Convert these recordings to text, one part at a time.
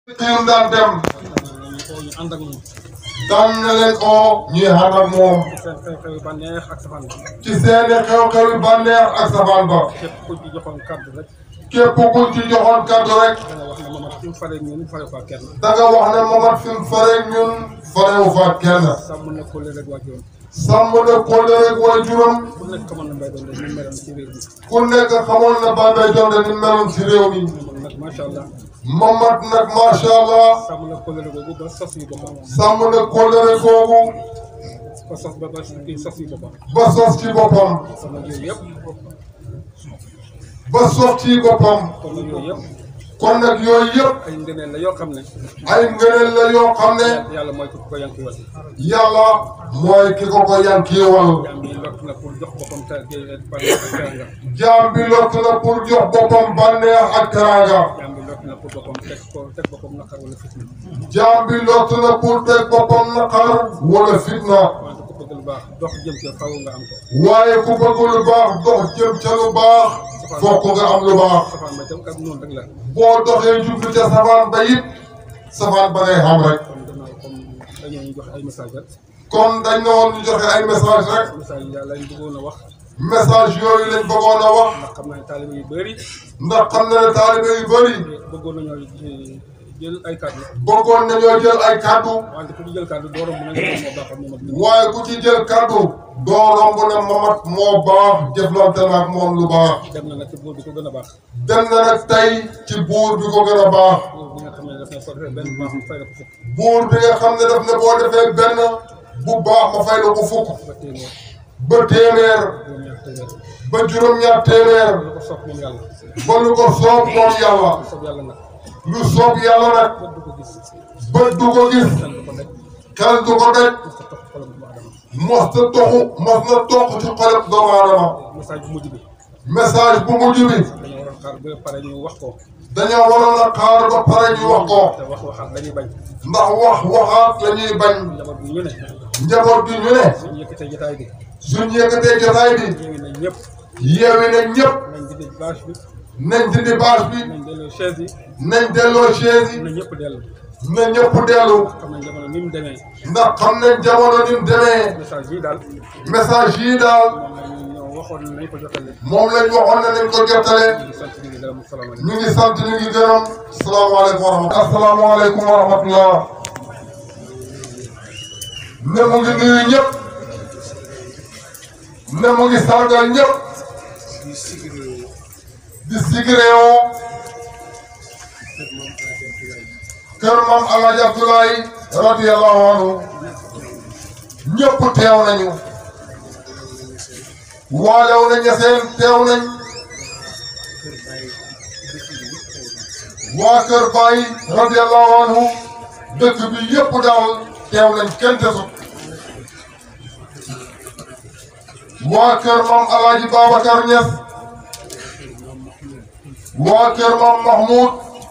xiim daan dem ñu ànd ak moom daan na leen oo ñuy ànd ak moom ci seen xew-xew yu bànneex ak safaan ba ci seeni xew-xew yu bànneex ak safaan ba képp ku ci joxoon kàddu rek képp ku ci joxoon kàddu rek da nga wax ne Mamadou fi mu faree ñun faree fa kenn danga wax ne Mamat fi mu faree ñun farewu fa kenn sàmm na ko rek waajuram sàmm na kóllëre ak waajuram ku nekk xamoon na mbay doon ñu meloon ci réew mi ku nekk xamoon na Bambey Jonde ni meloon ci réew mi moom nag macha allah Mamat nag macha allah sàmm na ko rek boobu ba sos yu boppam sàmm na kóllëre googu ba sos ba ba kii sos yu boppam ba sos ci boppam kon nag yooyu yëpp ba sos ci boppam kon nag yooyu yëpp kon nag yooyu yëpp ay ngëneel la yoo xam ne ay ngëneel la yoo xam ne yàlla mooy ku ko yanki wal yàlla mooy ki ko ko yankiiwal jaam bi lott na pour jox boppam te bànneex ak teranga jaam bi lott na pour jox boppam bànneex ak teraanga jaam bi lott na pour boppam teg ko teg boppam naqar wala fitna jaam bi lott na pour teg boppam naqar wala fitna wante ku bëgg lu baax dox jëm ci faw nga am ko waaye ku bëgg lu baax dox jëm ca lu baax fokk nga am lu baax safaan ba tam kat noonu rek la boo doxee jublu ca safaan ba it safaan ba ngay xam rek kon gannaaw comme dañoo ñu jox ay message rek kon dañ ne woon ñu joxe ay message rek message yi daal lañ bëggoon a wax message yooyu lañ bëggoon a wax ndax xam naa ne taalibe yu bëri ndax xam na ne taalibe yu bëri bëggoon nañoo jël ay kàddu bëggoon nañoo jël ay kàddu wante ku ci jël kàddu doo romb nañ moo baaxoon moom ak waaye ku ci jël kàddu doo romb ne Mamat moo baax jëflante na ak moom lu baax dem na nag ci buur bi ko gën a baax dem na nag tey ci buur bi ko gën a baax buur bi nga xam ne daf ne soo defee benn baax mu fay la ko fukk buur bi nga xam ne daf ne boo defee benn bu baax ma fay la ko fukk ba téeméer ba téeméer juróom-ñaar téeméer ba juróom-ñaar téeméer lu ko sopp moom yàlla ba lu ko soob moom yàlla lu sopp yàlla nag lu soob yàlla nag bët du ko gis bët du ko gis xel du ko daj xel du ko daj mos a topp xolam bu adama mos na toxu mos na toq ci xoleb doomu aadama message bu mujj bi message bu mujj bi dañoo waroon xaar ba pare ñu wax ko dañoo waroon a xaar ba pare ñu wax ko te wax waxaat dañuy bañ ndax wax waxaat la ñuy bañ njaboot bi ñu ne njaboot gi ñu ne suñu yëkkatee jotaay bi suñ yëkkatee jotaay bi yeewi nañ ñëpp yeewi nañ ñëpp nañ dindi bâche bi nañ dindi bâche bi nañ delloo chaise yi nañ delloo chaise yi na ñëpp dellu na ñëpp dellu xam nañ jamono ni mu demee ndax xam nañ jamono ni mu demee message yi daal message yii daal moom lañ ñoo waxoon nañ ko jotale moom lañ waxoon ne nañ ko jottale ñu ngi sant ñu ngi gërëm salaamaaleykum ñu ngi sant ñu ngi gërëm salaamaaleykum wa rahmatulah. asalaamaaleykum wa rahmatulah. ne mu ngi nuyu ñëpp. ne mu ngi sargal ñëpp. di sigireewoo. kër maam El Hadj Abdoulaye radiyallahu anhu. ñëpp teew nañu. waalew na ñeseen teew nañ. waa Kër Baye radiyallahu anhu dëkk bi yëpp daal teew nañ kenn desut waa Kër Maam Alaaji Babacar Niass waa Kër Maam Mahmoud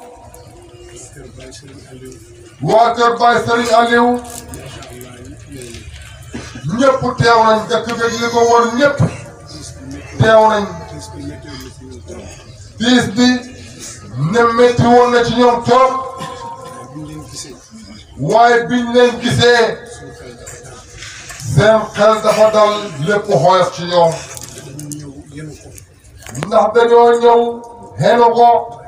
waa Kër Baye Serigne Aliou ñëpp teew nañ dëkk bi li ko wër ñëpp teew nañ tiis bi ne métti woon na ci ñoom trop waaye biñ leen gisee seen xel dafa dal lépp xoyof ci ñoom ndax dañoo ñëw xenu ko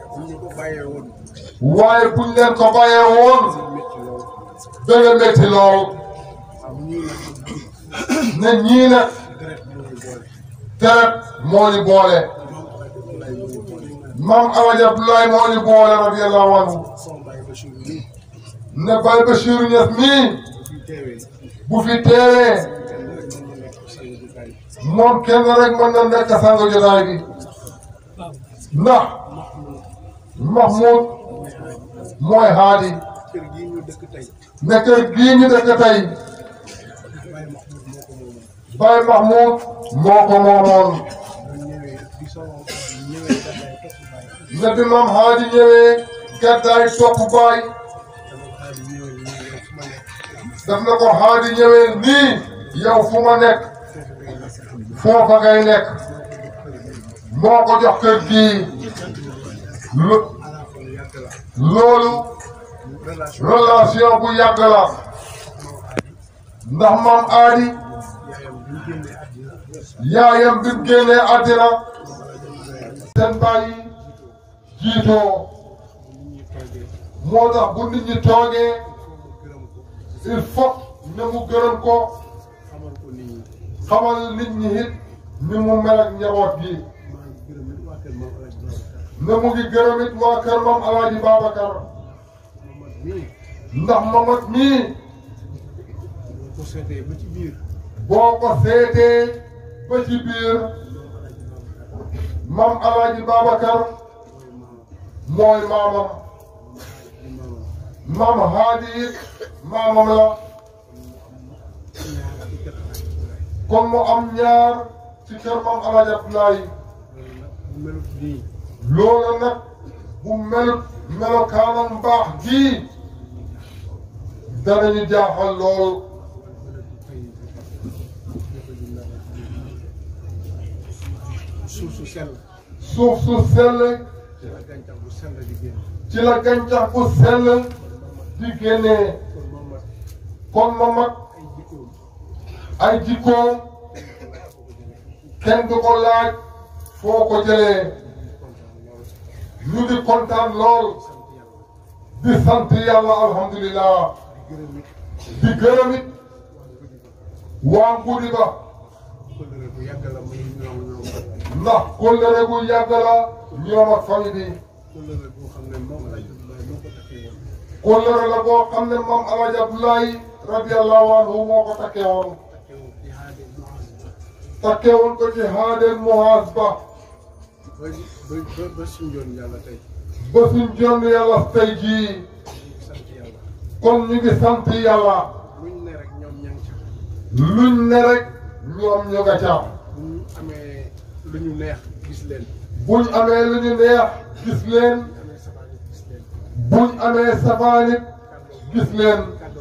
waaye buñ leen ko bàyyee woon dana métti lool ne ñii nag deret moo ñu boole maam Alaaji Abdoulaye moo ñu boole radiyallahu anhu ne Baye Bachir Niass mii bu fi teewee moom kenn rek mën na nekk sang jotaay bi ndax Mahmoud mooy haadi ne kër gii ñu dëkk tey Baye Mahmoud moo ko moomoon ne bi maam haadi ñëwee gàddaay topp baay daf na ko haadi ñëwee nii yow fu ma nekk foofa ngay nekk moo ko jox kër gii lo loolu relation relation bu yàgg la ndax maam aadi yaayam bi ñu génnee àddina yaayam bi mu génnee àddina seen bàyyi jiitoo nit ñi toogee moo tax bu nit ñi toogee gërëm ko il faut ne mu gërëm ko xamal ko nit ñi xamal nit ñi it ni mu mel ak njaboot gi maa ngi gërëm it waa kër moom Alaaji Babacar ne mu ngi gërëm it waa kër moom Alaaji Babacar Mamad mii ndax mamat mii boo ko seetee ba ci biir boo ko seetee ba ci biir mam Alaaji Babacar mooy mooy maamam maamam di maamam mam Haadi it maamam la ñaar ci kër Alaaji Ibrahima kon mu am ñaar ci kër mam Alaaji Abdoulaye loolu nag bu melut nii loolu nag bu melut melokaanam mbaax gii danañu jaaxal lool suuf su sell suuf su sell ci la gàncax bu sell di génn ci la gàncax bu sell di génnee kon moom mat kon ma mag ay jikkoom ay jikkoom kenn du ko laaj foo ko jëlee kontaan lool ñu ngi kontaan lool sant yàlla di sant yàlla alhamdulilah di gërëm it di gërëm it waa ngudi ba kóllëre bu yàgg la muy ñoom ñoom ndax kóllëre gu yàgg la ñoom ak famille bi kóllëre boo xam ne moom Alaaji Abdoulaye moo ko takkee woon kóllëre la boo xam ne moom Alaaji Abdoulaye radiyallahu anhu moo ko takkee woon takkee woon ci haade Muaz takkee woon ko ci haadel muhaas ba ba ba ba ba suñu yoon yàlla tey ba suñ jonn yàlla tey jii ñu ngi sant yàlla kon ñu ngi sant yàlla luñ ne rek ñoom ña ngi ca luñ ne rek ñoom ñu nga ca bu ñu amee lu ñu neex gis leen buñ amee lu ñu neex gis leen bu ñu amee sabaan yi gis leen buñ amee safaanit gis leen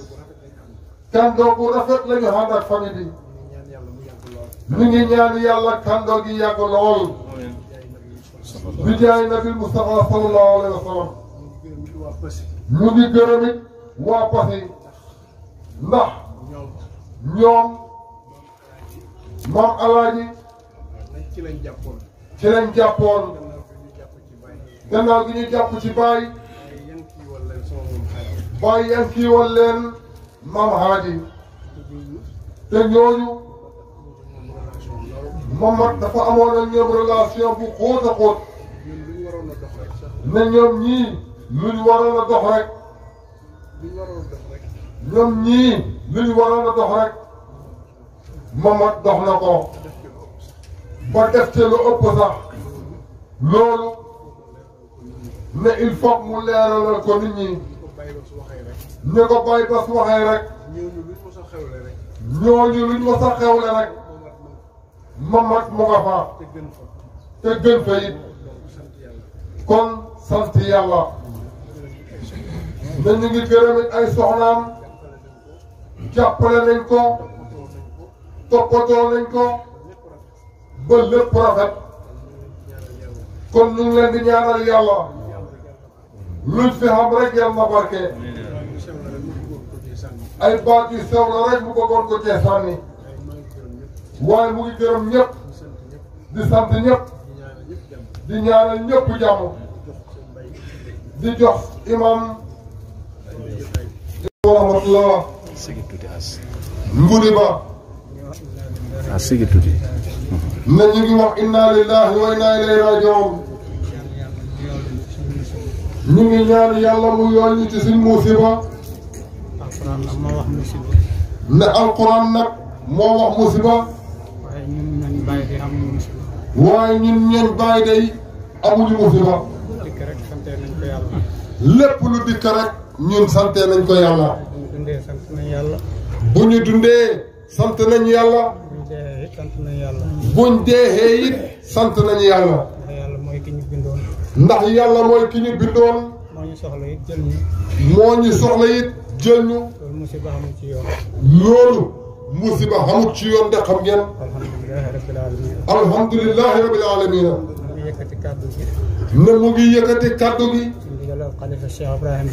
kàddoo bu rafet lañ kandoo bu rafet la am ñu ànd ak famille bi ñu ngi ñaan yàlla mu yàgg lool ñu ngi ñaan yàlla kandoo gi yàgg lool jaay nag yi bi jaay nabil Mustafa sallallahu alayhi wa sallam ñu ngi gërëm it waa Passy ñu ngi gërëm it waa Passy ndax ñoom ñoom maam alaaji nañ ci lañ jàppoon ci lañ jàppoon gannaaw bi ñu jàpp ci bàyyi gannaaw gi ñu jàpp ci baay ay yan kii wala sama moom xaaj baay yan kiiwal leen maam haaji te ñooñu moom relation lool Mamad dafa amoon ak ñoom relation bu xóot a xóot ñun lu ñu waroon a dox rek sax ne ñoom ñii luñ waroon a dox rek lu ñu waroon a dox rek ñoom ñii luñ waroon a dox rek Mamad dox na ko def ci lu ëpp sax ba def ci lu ëpp sax loolu ne il faut mu leeralal ko nit ñi ko bàyyi ba su waxee rek ñu ko bàyyi ba su waxee rek ñooñu luñ mos a xewle rek ñooñu luñ ma sa xewle rek moom at Mamad moom mu nga fa te gën fa te gën fa it donc sant yàlla kon sant yàlla ne ñu ngi gërëm it ay soxnaam jàppale nañ jàppale nañ ko ko toppatoo nañ ko toppatoo nañ ko ba lépp ba lépp rafet rafet ñaanal yàlla kon ñu ngi leen di ñaanal yàlla luñ fi xam rek yàlla na barke waaye ñu sew la rek mu bëggoon ko cee sànni ay baat yu sew la rek mu bëggoon ko cee sànni waaye maa ngi gërëm ñëpp waaye mu ngi gërëm ñëpp di sant di sant ñëpp ñëpp di ñaanal ñëpp di ñaanal ñëpp jàmm jàmm jox seen mbay di jox imam ay jotaay wa rahmatullah sigi tuuti as ngudi ba ah sigi tuuti ne ñu ngi wax inna lillahi wa inna ilayhi rajiun ñu ngi ñaan yàlla mu yoon ñu ci suñ musiba alxuraan nag moo wax musiba ne alquran nag moo wax musiba waaye ñun nañ bàyyi di am musiba waaye ñun ñeen bàyyi day amuñu musiba dikk rek sante nañ ko yàlla lépp lu dikk rek ñun sante nañ ko yàlla bu ñu dundee sant nañ yàlla bu ñu dundee sant nañ yàlla bu ñu dee it sant nañ yàlla buñ deexee it sant nañ yàlla ndax yàlla mooy ki ñu bindoon ndax yàlla mooy ki ñu bindoon moo ñu soxla it jël ñu moo ñu soxla it jël ñu loolu musiba amul ci yoon loolu musiba xamut ci yoon de xam ngeen alhamdulilahi rabbil alamin alhamdulillahi rabbil alamina ñu ngi yëkkati kàddu gi ne mu ngi yëkkati kàddu gi ci ndigalal xalifa Cheikh Ibrahim Ba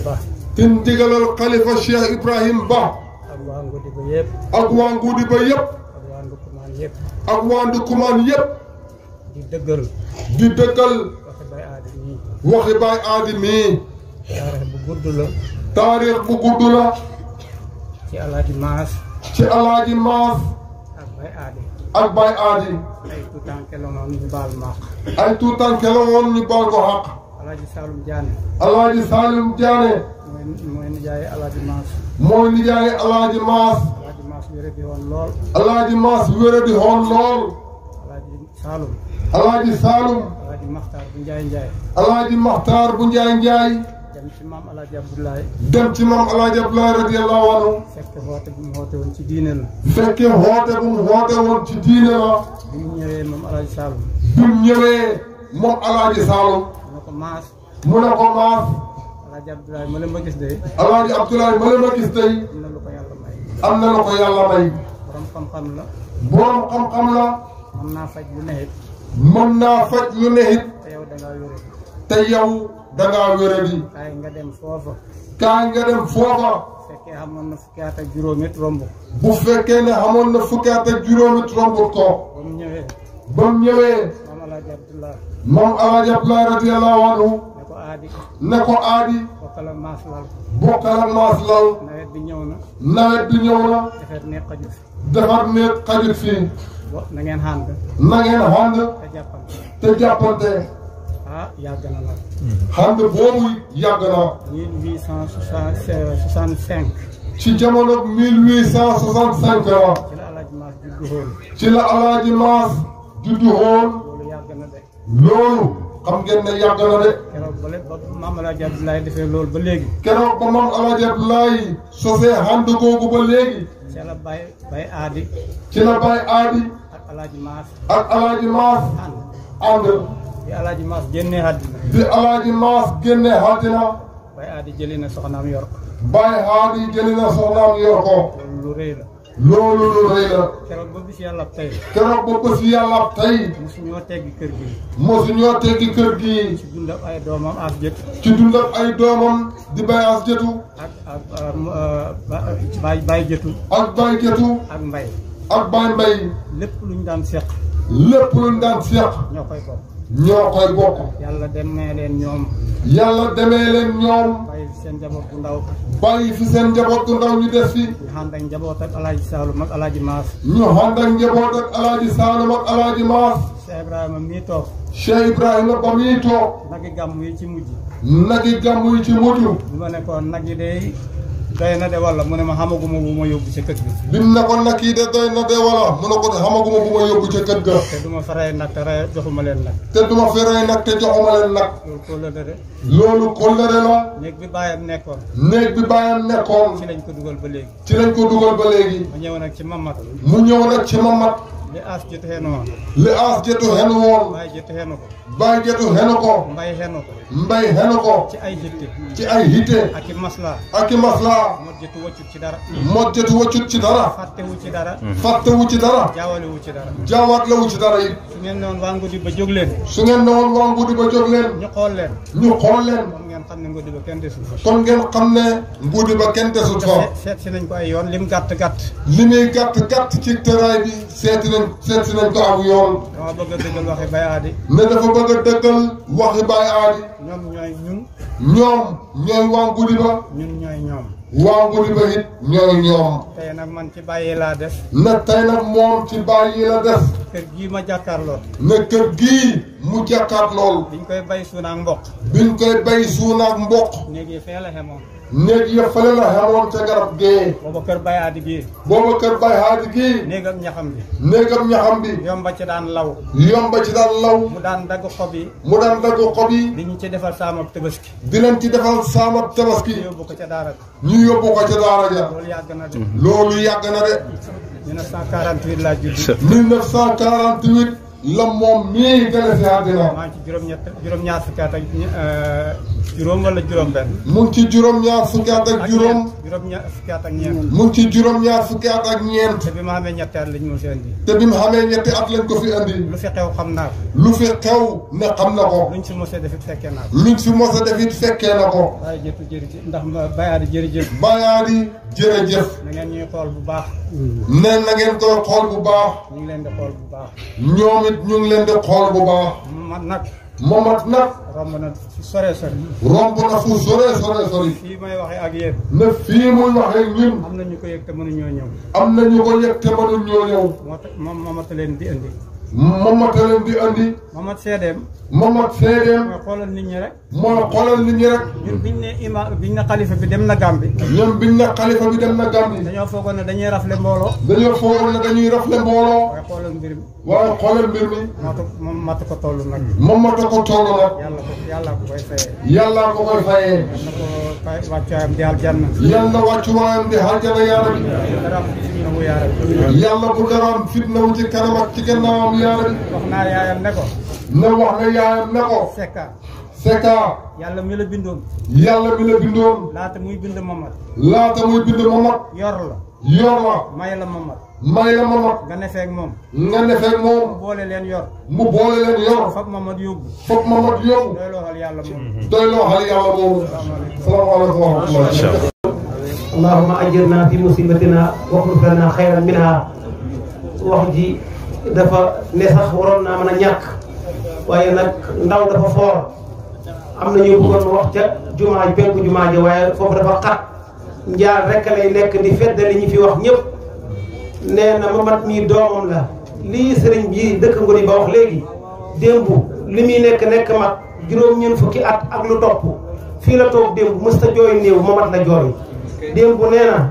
te ndigalal xalifa Cheikh Ibrahim Ba ak waa Ngodi ba yëpp ak waa Nguudi ba yëpp ak waa Ndukumaan yëpp ak waa Ndukumaan yëpp di dëggal di dëggal waxe bay aadi nii waxi baay aadi mii taarix bu gudd la taarix bu gudd la ci alaaji maas ci alaaji maas ak bay aadi ak baay aadi ay tuutànke la noonu ñu baal maax ay tuutànke la woon ñu baal ko xaq alaaji Saalum Jaane alaaji Salim Diané mooy mooy nijaay alaaji maas mooy nijaay alaaji maas alaaji maas wére bi woon lool alaaji maas wére di xoon lool alaaji Saalum alaaji Saalum alaaji Maxtaar bu Njaay Njaay alaaji Maxtaar bu Njaay Njaay dem ci maam alaaji Abdoulaye dem ci maam alaaji Abdoulaye radiyallahu anhu fekk xoote bu mu xoote woon ci diine la fekke xoote bu mu xoote woon ci diine la bi mu ñëwee moom alaaji Saalum bi mu ñëwee moom alaaji Saalum mu ne ko maas mu ne ko maas alaaji Abdoulaye ma leen ma gis de alaaji Abdoulaye ma leen ma gis tey am na lu ko yàlla may am na la ko yàlla may borom xam-xam la borom xam-xam la mën naa faj lu ne it mën naa faj lu ne it te yow da ngaa wére te yow dangaa wéradi kaay nga dem foofa kaay nga dem foofa fekkee xamoon na fukki at ak juróom it romb bu fekkee ne xamoon na fukki at ak juróomi tromput ko ba mu ñëwee ba mu ñëwee maam alaaji Abdoulaye moom alaaji Abdoulaye radiyallahu anhu ne ko aadi ne ko aadi bokkal ak maas lal bokkal ak maas lal nawet bi ñëw na nawet bi ñëw na defar ne xaju fi defar néeg xajut fii bo na ngeen xànd na ngeen xànd te jàppal te jàppante ah yàgg na nag xànd boobu yàgg na mille huit cent soixante cinq ci jamono 1865 la ci la alaaji maas juddu xool ci la alaaji maas juddu xool loolu yàgg na de loolu xam ngeen ne yàgg na de keroog ba lépp ba maam alaaji Abdoulaye defee loolu ba léegi keroog ba moom alaaji Abdoulaye sosee xànd googu ba léegi ci la bay bay aadi ci la bay aadi ak alaaji maas ak alaaji maas ànd ànd bi alaaji maas génnee àddina bi alaaji maas génne àddina bay aadi jëli na soxnaam yor ko bay aadi jëli na soxnaam yor ko loolu lu rëy la loolu lu rëy la keroog ba bis yàlla tey keroog ba bés yàlla tey mosu ñoo teggi kër gi mosu ñoo teggi kër gi ci dundam ay doomam as jët ci dundal ay doomam di bay as jëtu ak ak bay bay jëtu ak bay jëtu ak mbay ak bay mbay lépp lu ñu daan seq lépp luñ daan seex ñoo koy bokk ñoo koy bokk yàlla demee leen ñoom yàlla demee leen ñoom bàyyi fi seen njaboot bu ndaw bàyyi fi seen njaboot gu ndaw ñu des fi ñu ànd ak njaboot ak alaaji Saalum ak alaaji Maas ñu ànd ak njaboot ak alaaji Saalum ak alaaji Maas Cheikh Ibrahima mii toog Cheikh Ibrahima ba muy toog nagi gàmm yi ci mujj nagi gàmm yi ci mujj bi ma nekkoon nag yi day doy na de walla mu ne ma xamaguma bu ma yóbbu ci kër gi bim ne ko nag yi de doy na de wala mu ne ko de xamaguma bu ma yóbbu ca kër ga te du ma fa rey nag te rey joxuma leen nag te duma fi rey nag te joxuma leen nag loolu ko la de loolu kóllëre la néeg bi bàyyam nekkoon néeg bi bàyyam nekkoon ci lañ ko dugal ba léegi ci lañ ko dugal ba léegi ma ñëw nag ci mamat mu ñëw nag ci mamat li as jot xenu woon li aas jëtu xenu woon waaye jot xenu ko bàyyi jëtu xenu ko mbay xenu ko mbay xenu ko ci ay jitte ci ay hitte ak i masla ak i maslaa mot jëtu waccut ci dara mot jëtu waccut ci dara fàttewu ci dara fàttewu ci dara jaawalewu ci dara jaawaat la wu ci dara it su ngeen noon waa ngudi ba jóg leen su ngeen ne woon waa ngudi ba jóg leen ñu xool leen ñu xool leen kon ngeen xam ne ngudi ba kenn desul fa kon ngeen xam ne ngudi ba kenn desut fa seet seet si nañ ko ay yoon lim gàtt gàtt li muy gàtt gàtt ci tëraay bi seeti nañ seeti nañ ko aw yoon dama bëgg a dëggal waxi bay aadi ne dafa bëgg a dëggal waxi baay aadi ñoom ñooy ñun ñoom ñooy waa ngudi ba ñun ñooy ñoom waa ngudi ba it ñooy ñoom tey nag man ci bàyyi laa des ne tey nag moom ci baay yi la des kër gii ma jàkkaarloo ne kër gii mu jàkkaat lool biñ koy bay suuna ak mboq biñ koy bay suunaak mboq néeg yi fee la xemoon néeg ya fële la xamoon ca garab gee booba kër bay aadi gii booba kër bay haadi gii néeg ak ñaxam bi néegam ñaxam bi yomba ci daan law yomba ci daan law mu daan dagg xob yi mu daan dagg xob yi di ñu ci defal saamab tëbaski di leen ci defal saamab tabaski yóbbu ko ca daara ñu yóbbu ko ca daara ja loolu yàgg na de loolu yàgg na de 1948 laa judd 1948 la moom mii gane si àddina maa ngi ci juróom-ñett juróom-ñaar fukki at ak ñe- euh, juróom wala juróom-benn. mu ngi ci juróom-ñaar fukki at ak juróom juróom-ñaar fukki at ak ñeent. mu ngi ci juróom-ñaar fukki at ak ñeent te bi ma amee ñetti at lañ ma fi indi. te bi mu xamee ñetti at lañ ko fi andi lu fi xew xam naa ko. lu fi xew ne xam na ko luñ si mos a def it fekkee naa ko. luñ fi mos a def it fekkee na ko waaye jëtu jërëjëf ndax ma bayaadi jërëjëf. bayaadi jërëjëf na ngeen ñuy xool bu baax. ne na ngeen koy xool bu baax ñu ngi leen di xool bu baax. ñoom it ñu ngi leen di xool bu baax man nag Momat nag romb na fi sore sore. romb na fu sore sore sori fii may waxee ak yéen. ne fii muy waxee ñun am na ñu ko yëg te mënuñoo ñëw. am na ñu ko yëg te mënuñ ñoo ñëw moo tax moom mamata leen di indi. Momata leen di andi mamat seedeem. Momat seedeem mooy xoolal nit ñi rek. mooy xoolal nit ñi rek ñun biñ ne ima biñ ne xalifa bi dem na Gàmbi. ñoom biñ ne xalifa bi dem na Gàmbi dañoo foogoon ne dañuy rafle mbooloo. dañoo foogoon ne dañuy rafle mbooloo waaye xoolal mbir mi. waaye xoolal mbir mi matu moom matu ko toll nag. Momata ko toll nag yàlla ko yàlla ko koy fayee. yàllaa ko koy fayee na ko fay wàccuwaayam di aljanna. yàlla wàccuwaayam di aljana yaa rabbi dara am ci na wu yaara. yàlla bu daraam fitna wu ci kanam ak ci gannaawam yaa rabbi wax naa yaayam ne ko. ne wax ne yaayam ne ko Sekka. Sekka yàlla mi la bindoon. yàlla mi la bindoon laata muy bind Mamad. laata muy bind Momat yor la. yor la may la Mamad. may la Momat nga ne feeg moom. nga defee mu moom boole leen yor. mu boole leen yor fab Mamad yóbbu. foog Momat yóbbu doy loo xal yàlla moom. doy loo xal yàlla boobu salaamaaleykum wa rahmatulah اللهم أجرنا في مصيبتنا واخلف لنا خيرا منها wax ji dafa ne sax waroon naa mën a ñàkk waaye nag ndaw dafa foor am na ñu bëggoon wax ca jumaa ji penku jumaa ji waaye foofu dafa xat njaar rek lay nekk di feddali ñi fi wax ñëpp nee na mamat mii doomam la lii sëriñ bi dëkk ngoni ba wax léegi démb li muy nekk nekk mag juróom-ñeent fukki at ak lu topp fii la toog démb mësta jooy néew mamat la jooy démb nee na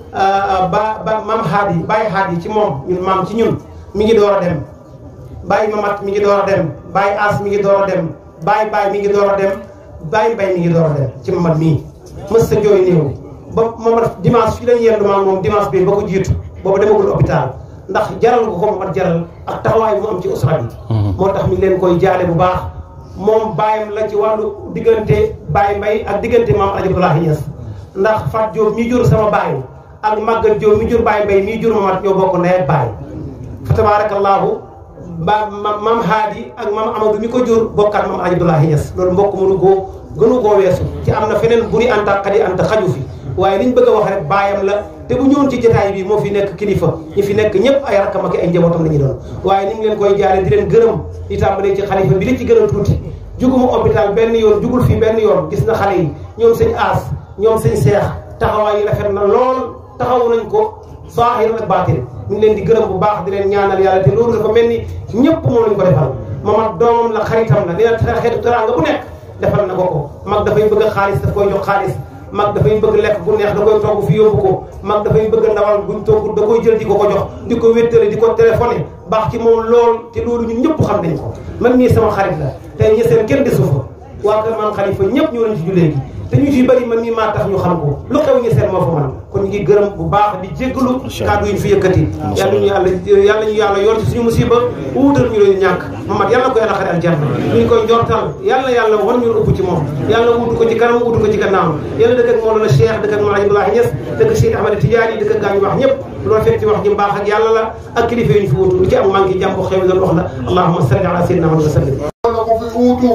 ba ba maam xaat yi bàyyi xaat yi ci moom ñun maam ci ñun mi ngi door a dem bàyyi mamat mi ngi door a dem bàyyi as mi ngi door a dem bàyyi bàyyi mi ngi door a dem bàyyi mbay mi ngi door a dem ci mamat mii mës sa jooy néew ba mamat dimanche fii lañ yendu maam moom dimanche bi ba ko jiitu boobu demagul hôpital ndax jaral ko ko mamat jaral ak taxawaay bi mu am ci usra bi moo tax mi ngi leen koy jaale bu baax moom bàyyam la ci wàllu diggante bàyyi mbay ak diggante maam Aji Abdoulahi Niass ndax Fat Diop mi jur sama baay ak Maguette Diop mi jur baay mbay mi jur mamat ñoo bokk ndey ak baay fa tabaarakallaahu ba maam Haadi ak maam Amadou mi ko jur bokkaat maam Aji Abdoulahi Niass loolu mbokk mënu koo gënu koo weesu ci am na feneen buri anta xadi anta xaju fi waaye liñ bëgg a wax rek baayam la te bu ñëwoon ci jotaay bi moo fi nekk kilifa ñi fi nekk ñëpp ay rakkam ak ay njabootam la ñu doon waaye ni ngi leen koy jaare di leen gërëm di tàmbalee ci xalifa bi li ci gën a tuuti juguma hôpital benn yoon jugul fii benn yoon gis na xale yi ñoom sëñ aas ñoom sëñ seex taxawaay yi rafet na lool taxawu nañ ko saahir ak baatin ñu ngi leen di gërëm bu baax di leen ñaanal yàlla te loolu dafa mel ni ñëpp moom lañ ko defal mamat doomam la xaritam la dina tera xeetu teraanga bu nekk defal na ko ko mag dafay bëgg xaalis daf koy jox xaalis mag dafay bëgg lekk bu neex da koy togg fi yóbbu ko mag dafay bëgg ndawal buñ togg da koy jël di ko ko jox di ko wéttale di ko téléphoné baax ci moom lool te loolu ñun ñëpp xam nañ ko man mii sama xarit la tey ñi seen kenn desu fa waa kër maam xalifa ñëpp ñoo nañ ci jullee gi te ñu ci bëri man mii maa tax ñu xam ko lu xew ñu seen moo fa man kon ñu ngi gërëm bu baax di jéggalu kàddu yi ñu fi yëkkati yàlla ñu yàlla yàlla ñu yàlla yoon ci suñu musiba wuutal ñu leen ñàkk Mamad yàlla ko yàlla xare aljanna ñu ngi koy njortal yàlla yàlla wan ñu ëpp ci moom yàlla wuutu ko ci kanam wuutu ko ci gannaaw yàlla dëkk ak Mawlana Cheikh dëkk ak Mawlana Ibrahima Niass dëkk Cheikh Ahmed Tidiane dëkk ak gaa ñu wax ñëpp loolu fekk ci wax ji mbaax ak yàlla la ak kilifa yi ñu fi wuutu lu ci am maa ngi jàmm ko xew doon wax la allahumma salli ala sayyidina Muhammad wa sallim na ko fi uutu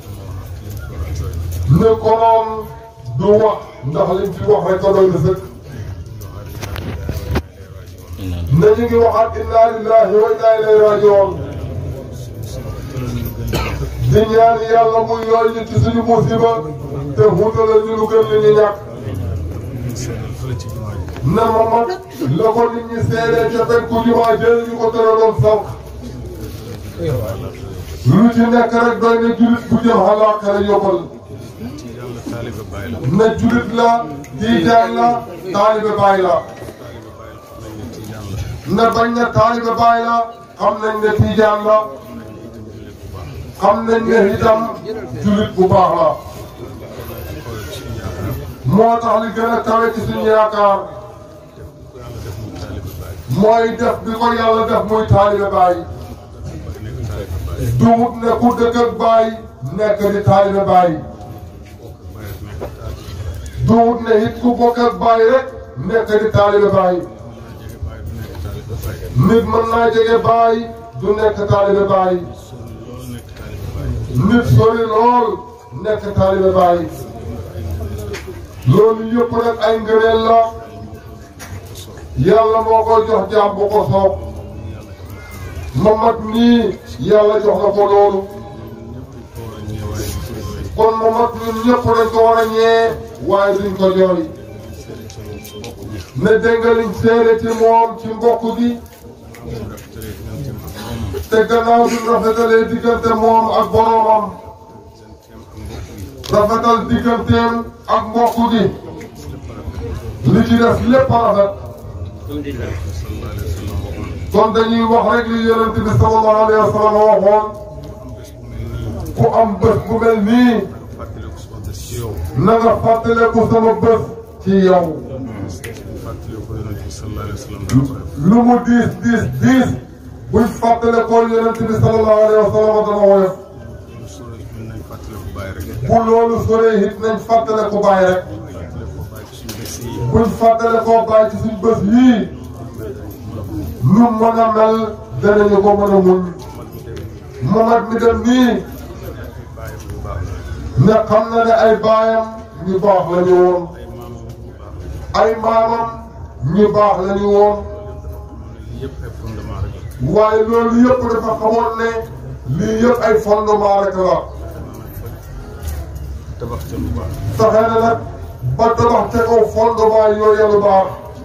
ne konoon du wax ndax liñ fi wax rek ko doy na sëkk ne ñu ngi waxaat inna lillahi wa inna ilayhi rajiun di ñaan yàlla muy yooyu ñu ci suñu musiba te xuutalal ñu lu gën li ñu ñàkk ne ma mag la ko nit ñi seedee ca penku jumaa jël ñu ko tëraloon sànq lu ci nekk rek doy na julit bu jëm àllaaxira yóbbal na julit la tiijaan la taalibe baay la na bañ na taalibe baay la xam nañ ne tiijaan la xam nañ ne itam julit bu baax la moo tax li gën a kawe ci suñu yaakaar mooy def bi ko yàlla def muy taalibe baay duwut ne ku dëkk ak baay nekk di taalibe baay duwut ne it ku bokk ak baay rek nekk di taalibe baay nit mën naa jege baay du nekk taalibe baay nit sori lool nekk taalibe baay loolu yëpp nag ay ngëneel la yàlla moo ko jox jaam bu ko soob Mamad nii yàlla jox na ko loolu kon Mamad ñun ñëpp dañ ko war a ñee waaye duñ ko jooy ne dégg nga liñ seede ci moom ci mbokk gi te gannaaw bi rafetalee diggante moom ak boroomam rafetal digganteem ak mbokk gi li ci def lépp a rafet kon dañuy wax rek li yonent bi sallallahu alayhi wa sallam waxoon ku am bés bu mel nii na nga fàttaleku sama bés ci yow lu mu diis diis diis buñ fàttalekoo yonent bi sallallahu alayhi wa sallam dana woyof bu loolu soree it nañ fàttaleku baay rek buñ fàttalekoo baay ci suñ bés yii lu mën a mel danañu ko mën a muñ Mamad mi dem nii ne xam na ne ay baayam ñu baax la ñu woon ay maamam ñu baax la ñu woon waaye loolu yëpp dafa xamoon ne lii yëpp ay fondement rek la fexe na nag ba tabax te kaw fondement yooyu lu baax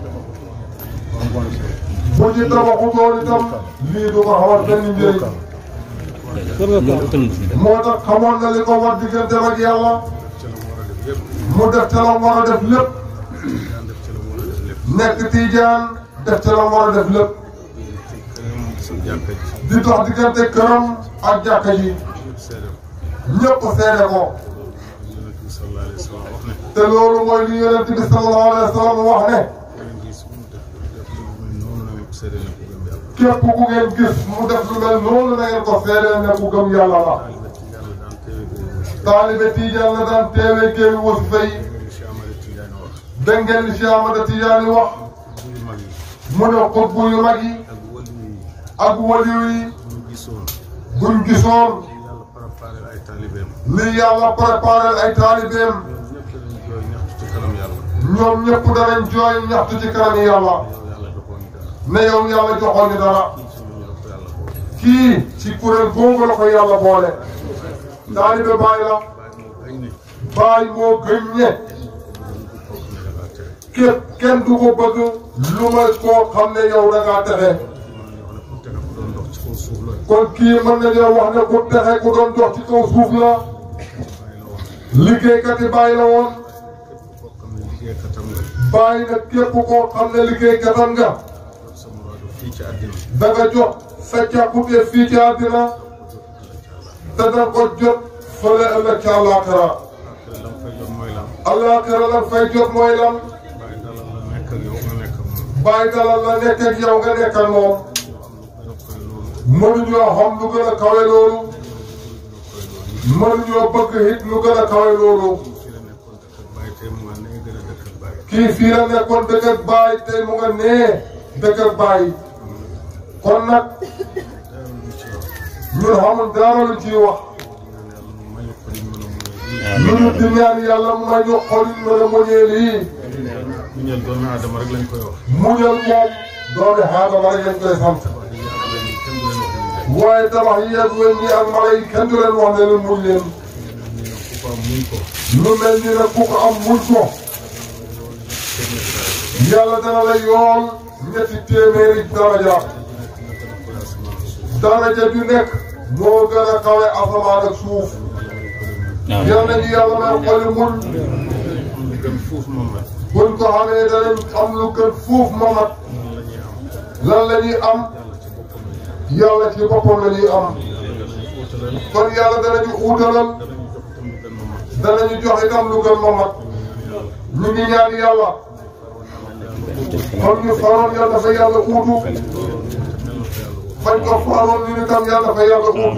bu ci tabaxutoon itam lii du ko xamal benn njëriñ moo tax xamoon na li ko war diggante ak yàlla mu def ca la war a def lépp nekk tiijaan def ca la war a def lépp di dox diggante këram ak jàkka ji ñëpp seede ko te loolu mooy li yonent bi sallallahu alayhi wa sallam wax ne képp ku ngeen gis mu def lu mel noonu na ngeen ko seedeel ne ku gëm yàlla la taalibe Tijaan la daan teewee géewi wasifa yi dégg ngeen li Cheikh Ahmada Tijaani wax mu ne xutbu yu mag yi ak waliyu yi buñ gisoon li yàlla préparé ay taalibeem ñoom ñëpp danañ jooy ñaxtu ci kanam yàlla ne yow yàlla joxoon ñu dara kii ci kuréel googu la ko yàlla boole taalibe baay la baay moo gën ñe képp kenn du ko bëgg lu ma koo xam ne yow da ngaa texe kon kii mën nañoo wax ne ku texe ku doon dox ci kaw suuf la liggéeykat yi bàyyi la woon bàyyi na képp koo xam ne liggéeykatam nga da nga jox sa càkkute fii ci àddina te da ko jot fële ëllëg ci àllaaxira àllaaxira lan fay jot mooy lan bàyyi dalal la nekk ak yow nga nekk ak moom mënuñoo xam lu gën a kawe loolu mënuñoo bëgg it lu gën a kawe loolu kii fii la nekkoon dëkk ak baay tey mu nga nee dëkk ak baay kon nag ñun xamul dara lu ciy wax lu ñu di ñaan yàlla mu may ñu xol yi mën a muñee lii muñal doomi aadama rek lañ koy wax muñal moom doomi aadama rek lañ koy sant waaye tabax yi ak weñ yi ak mala yi kenn du leen wax ne leen muñ leen ku ko am muñ ko lu mel ni nag ku ko am muñ ko yàlla dana la yool ñetti téeméeri daraja daraja ju nekk moo gën a kawe asamaan ak suuf yal nañu yàlla may xoli muñ am lu gën fuuf moom la buñ ko xamee danañ am lu gën fuuf mamat lan la ñuy am yàlla ci boppam la ñuy am kon yàlla danañu uutalal danañu jox itam lu gën mamat ñu ngi ñaan yàlla kon ñu faroon yàlla dafa yàlla uutu fañ ko faaloon ñu ni tam yàlla fa yàlla uutu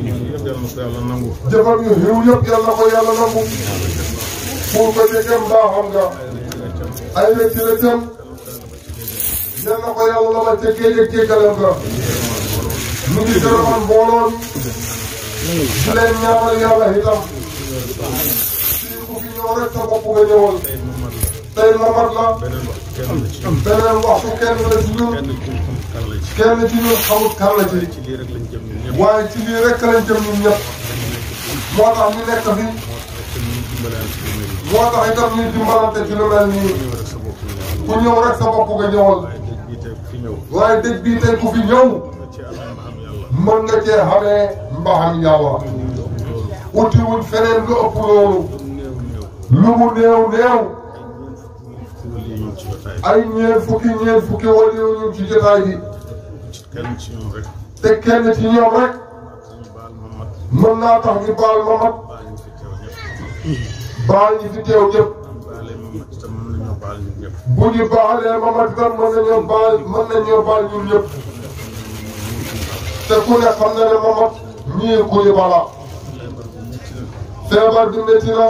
jëfam yu xiw yëpp yàlla ko yàlla nangu pour ko jegem baaxam nga ay rëcc rëccam yal na ko yàlla la ma ca géej ak jéggalam nga ñu ngi gërëmal mbooloo mi di leen ñaanal yàlla itam fii ku fi ñëw rek sa bopp nga ñëwal tey mamat la beneen waxtu kenn la ci ñun kenn ci ñun xamut kan la ci waaye ci lii rek lañ jëm ñun ñëpp moo tax ñu nekk fi moo tax itam ñuy dimbalante ci lu mel nii ku ñëw rek sa bopp nga ñëwal waaye dëj bii tey ku fi ñëw mën nga cee xamee mbaxam yàlla utiwul feneen lu ëpp loolu lu mu néew néew ay ñeent fukki ñeent fukki wala ñu ci jotaay bi te kenn ci ñoom rek mën naa tax ñu baal mamat baal ñi fi teew ñëpp bu ñu baalee mamat itam mën nañoo baal mën nañoo baal ñun ñëpp te ku ne xam na ne mamat ñii ku ñu bala feebar bi métti na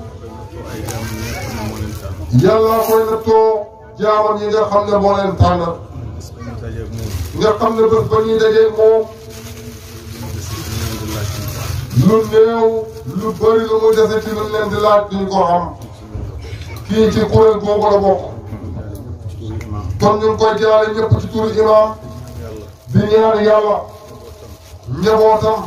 yàlla koy nattoo jaamam yi nga xam ne moo leen tànn nga xam ne bés ba ñuy dajee moom lu néew lu bëri lu mu dese ci lu leen di laaj duñ ko xam kii ci kuréel googu la bokk kon ñu ngi koy jaale ñëpp ci turu imaam di ñaan yàlla njabootam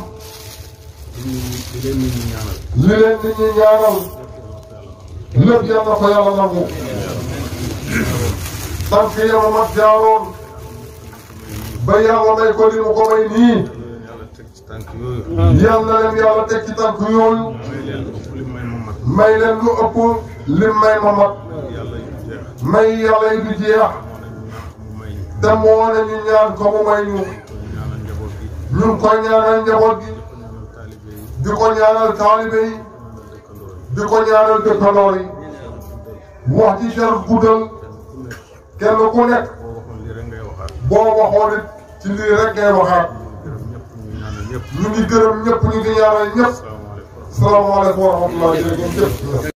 li leen nit ñi ñaanal lépp yal na ko yàlla nangu tànk yama mat jaaroon ba yàlla may ko li mu ko may nii yal na leen yàlla teg ci tànk yooyu may leen lu ëpp lim may ma mat may yàlla yi du jeex te moo ne ñu ñaan ko mu may ñu ñu ngi koy ñaanal njaboot gi di ko ñaanal taalibe yi di ko ñaanal dëkkandoor yi wax ci jar guddal kenn ku nekk boo waxoon it ci lii rek ngay waxaat ñu ngi gërëm ñëpp ñu ngi ñaanal ñëpp salaamaaleykum wa rahmatulah jërëjëf